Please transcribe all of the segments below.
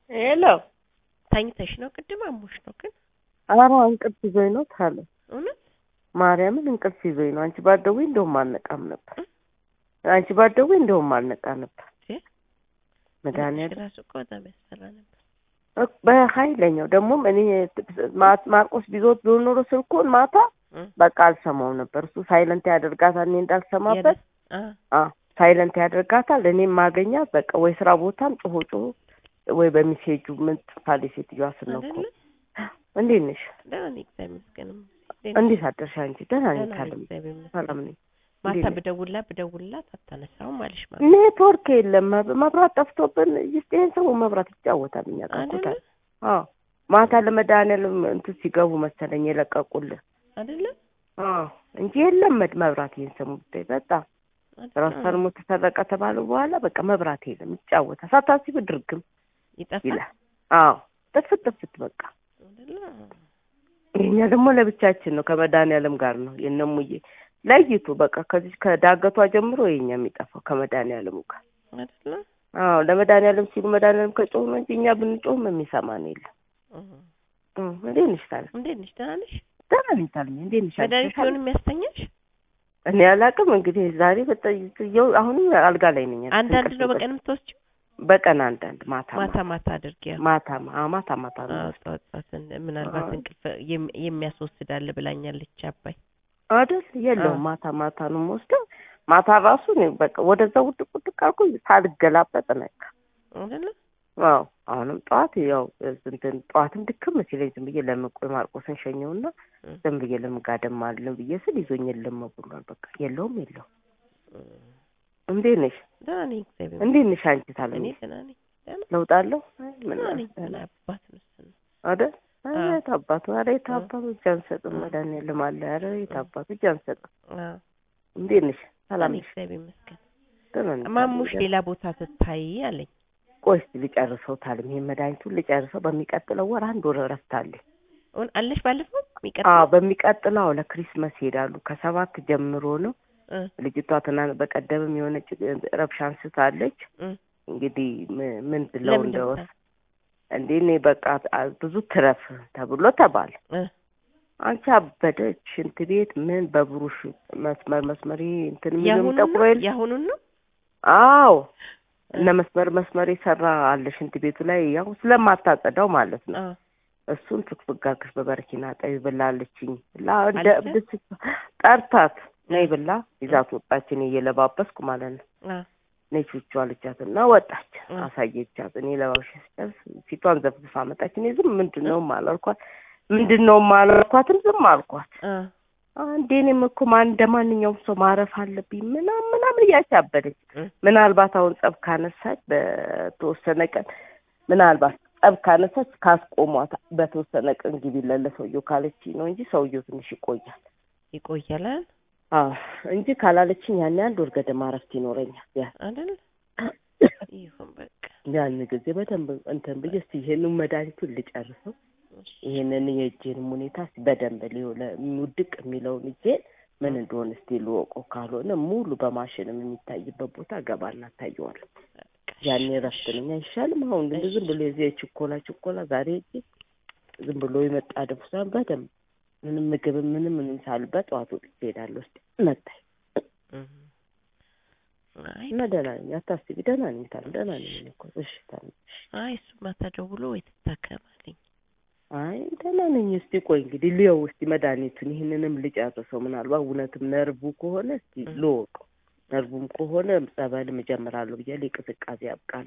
ሄሎ ተኝተሽ ነው? ቅድም አሞሽ ነው ግን ኧረ እንቅልፍ ይዞኝ ነው ታለ እውነት ማርያምን እንቅልፍ ይዞኝ ነው። አንቺ ባትደውይ እንደውም አልነቃም ነበር። አንቺ ባትደውይ እንደውም አልነቃ ነበር። መድኃኒዓለም ራሱ እኮ በጣም ያስፈራ ነበር። እኮ በኃይለኛው ደግሞም እኔ ማ- ማርቆስ ቢዞት ቢሆን ኖሮ ስልኩን ማታ እ በቃ አልሰማው ነበር። እሱ ሳይለንት ያደርጋታል እኔ እንዳልሰማበት አ አ ሳይለንት ያደርጋታል። እኔም ማገኛት በቃ ወይ ስራ ቦታም ጮሆ ጮሆ ወይ በሚሴጁ ምን ጥፋለች ሴትዮዋ ስነኮ አይደለ? እንዴት ነሽ? ደህና ነኝ እግዚአብሔር ይመስገን። እንዴት አደርሽ አንቺ? ደህና ነኝ ደህና ነኝ ታለም እግዚአብሔር ይመስገን። ሰላም ነኝ። ማታ እንዴት ነሽ? ብደውልላት ብደውልላት አታነሳውም አለሽ ማለት ኔትወርክ የለም መብ- መብራት ጠፍቶብን ይስጥ ይሄን ሰው መብራት ይጫወታል እኛ አይደለ? ጠቁታል። አዎ ማታ ለመድኃኒዓለም እንትን ሲገቡ መሰለኝ የለቀቁልን። አይደለ? አዎ እንጂ የለም መድ መብራት ይሄን ሰሙ ብታይ በጣም አይደለ? ራሳልሞ ተሰረቀ ተባሉ በኋላ በቃ መብራት የለም ይጫወታል። ሳታስቢ ድርግም ይጠፋል ይላል። አዎ ጥፍት ጥፍት በቃ አይደለ? የኛ ደግሞ ለብቻችን ነው ከመድኃኒዓለም ጋር ነው የነሙዬ ለይቱ በቃ ከዚህ ከዳገቷ ጀምሮ የኛ የሚጠፋው ከመድኃኒዓለሙ ጋር አይደለ? አዎ ለመድኃኒዓለም ሲሉ መድኃኒዓለም ከጮህ ነው እንጂ እኛ ብንጮህም የሚሰማን የለም። እ እ እንዴት ነሽ ታዲያ? እንዴት ነሽ? ደህና ነሽ? ደህና ነኝ ታዲያ። እንዴት ነሽ? አንቺ? መድኃኒት ሲሆን የሚያስተኛሽ እኔ አላውቅም እንግዲህ ዛሬ በጠየው አሁንም አልጋ ላይ ነኝ። አንዳንድ ነው በቀን የምትወስጂው? በቀን አንዳንድ ማታ ማታ ማታ አድርጊያ ማታ ማ- ማታ ማታ ነው አዎ፣ ጠዋት ጠዋት እንደ- ምናልባት አዎ። እንቅልፍ የም- የሚያስወስድ አለ ብላኛለች አባይ። አይደል? የለውም አዎ። ማታ ማታ ነው የምወስደው። ማታ ራሱ እኔ በቃ ወደዛ ውድቅ ውድቅ አልኩኝ ሳልገላበጥ ነካ። አይደለ? አዎ አሁንም ጠዋት ያው እንትን ጠዋትም ድክም ሲለኝ ዝም ብዬ ለምቆይ ማርቆስን ሸኘውና እ ዝም ብዬ ለምጋደም አለን ብዬ ስል ይዞኝ የለም ብሏል። በቃ የለውም የለውም። እ እንዴት ነሽ? ደህና ነኝ እግዚአብሔር እንዴት ነሽ አንቺ? ይመስገን። ታለ እኔ ደህና ነኝ። ደህና ለውጥ አለው አይ ምን ደህና ነኝ። አለ? ምን አባት ነው እሱ ነው። አይደል? አዎ። ኧረ የት አባቱ ኧረ የት አባቱ እጅ አንሰጥም። እ መድኃኒዓለም አለ። ኧረ የት እ አባቱ እጅ አንሰጥም። አዎ እንዴት ነሽ? ሰላም እኔ ነሽ? እግዚአብሔር ይመስገን። ደህና ነኝ። ማሙሽ ታዲያ ሌላ ቦታ ስታይ አለኝ። ቆይ እስኪ ልጨርሰው ታለም ይሄን መድኃኒቱን ልጨርሰው። በሚቀጥለው ወር አንድ ወር እረፍት አለኝ። አሁን አለሽ ባለፈው አዎ የሚቀጥለው በሚቀጥለው አዎ ለክሪስመስ ይሄዳሉ። ከሰባት ጀምሮ ነው። እ ልጅቷ ትናንት በቀደምም የሆነች ረብሻ አንስታለች። እ እንግዲህ ም- ምን ብለው ለምን እንደወስ ደብታ እንዴ እኔ በቃ አ- ብዙ ትረፍ ተብሎ ተባለ። እ አንቺ አበደች ሽንት ቤት ምን በብሩሽ መስመር መስመር ይሄ እንትን የሚለው ያሁኑን የሚጠቁረው ነው የለ ያሁኑን ነው አዎ እ እነ መስመር መስመር የሰራ አለ ሽንት ቤቱ ላይ ያው ስለማታጸዳው ማለት ነው። አ እሱን ፍግፍግ አድርገሽ በበረኪና ጠቢ ብላለችኝ ላ እንደ አለች? እብድ ስት- ጠርታት ነይ ብላ ይዛት ወጣች። እኔ እየለባበስኩ ማለት ነው። አ ነይ ቹቹ አለቻት እና ወጣች። እ አሳየቻት። እኔ ለባብሽ ስጨርስ ፊቷን ዘፍዝፋ መጣች። እኔ ዝም ምንድን ነው አላልኳት፣ ምንድን ነው አላልኳትም፣ ዝም አልኳት። አ አንዴ እኔም እኮ ማን እንደ ማንኛውም ሰው ማረፍ አለብኝ ምናምን ምናምን እያቻበደች እ ምናልባት አሁን ጸብ ካነሳች በተወሰነ ቀን ምናልባት ጸብ ካነሳች ካስቆሟት በተወሰነ ቀን ግቢ ለሰውየው ካለች ነው እንጂ ሰውየው ትንሽ ይቆያል። ይቆያል አይደል? አዎ እንጂ ካላለችኝ ያን አንድ ወር ገደማ እረፍት ይኖረኛል። ያ አይደል? ይሁን በቃ ያን ጊዜ በደንብ እንትን ብዬ እስኪ ይሄንን መድኃኒቱን ልጨርሰው እሺ። ይሄንን የእጄንም ሁኔታ እስኪ በደንብ ሊሆነ ውድቅ የሚለውን እጄን ምን እንደሆነ እስኪ ልወቀው። ካልሆነ ሙሉ በማሽንም የሚታይበት ቦታ ገባና ታየዋለሁ። ያኔ እረፍት ነኝ አይሻልም? አሁን ግን ዝም ብሎ የዚህ የችኮላ ችኮላ ዛሬ እጄ ዝም ብሎ የመጣ ደፍሷን በደንብ ምንም ምግብ ምንም ምንም ሳልበት ጠዋት ወጥቼ እሄዳለሁ። እስኪ መታይ እህ። አይ እና ደህና ነኝ፣ አታስቢ። ደህና ነኝ ታል ደህና ነኝ እኔ እኮ እሺ ታል አይ እሱ ማታ ደውሎ ወይ ትታከማለኝ። አይ ደህና ነኝ። እስቲ ቆይ እንግዲህ ልየው እስቲ መድኃኒቱን ይህንንም ልጨርሰው። ምናልባት እውነትም ነርቡ ከሆነ እስቲ እ። ልወቀው። ነርቡም ከሆነ ጸበልም እጀምራለሁ ብያለሁ። የቅዝቃዜ ያብቃል።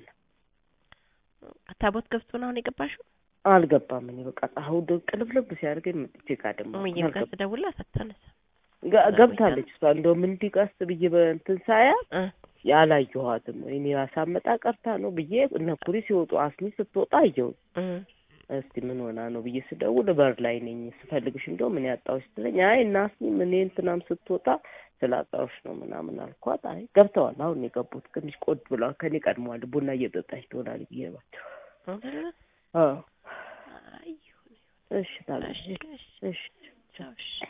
ታቦት ገብቶ ነው አሁን የገባሽው? አልገባም። እኔ በቃ አሁን ቅልብልብ ሲያደርገኝ መጥቼ ጋር ደግሞ እሙዬም ጋር ስደውልላት አታነሳም። ጋ- ገብታለች እሷ እንደውም እንዲህ ቀስ ብዬ በእንትን ሳያት እ ያላየኋትም እኔ ያሳመጣ ቀርታ ነው ብዬ እነ ኩሪ ሲወጡ አስሚ ስትወጣ አየሁ። እ እስቲ ምን ሆና ነው ብዬ ስደውል በር ላይ ነኝ ስፈልግሽ እንደው ምን ያጣሁሽ ስትለኝ አይ እና አስሚ እኔ እንትናም ስትወጣ ስላጣሁሽ ነው ምናምን አልኳት። አይ ገብተዋል አሁን ነው የገቡት ትንሽ ቆድ ብለዋል ከኔ ቀድመዋል ቡና እየጠጣች ትሆናል ብዬ ባቸው አይደለ? አዎ አይ ይሁን እሺ ታዲያ እሺ እሺ እሺ ቻው እሺ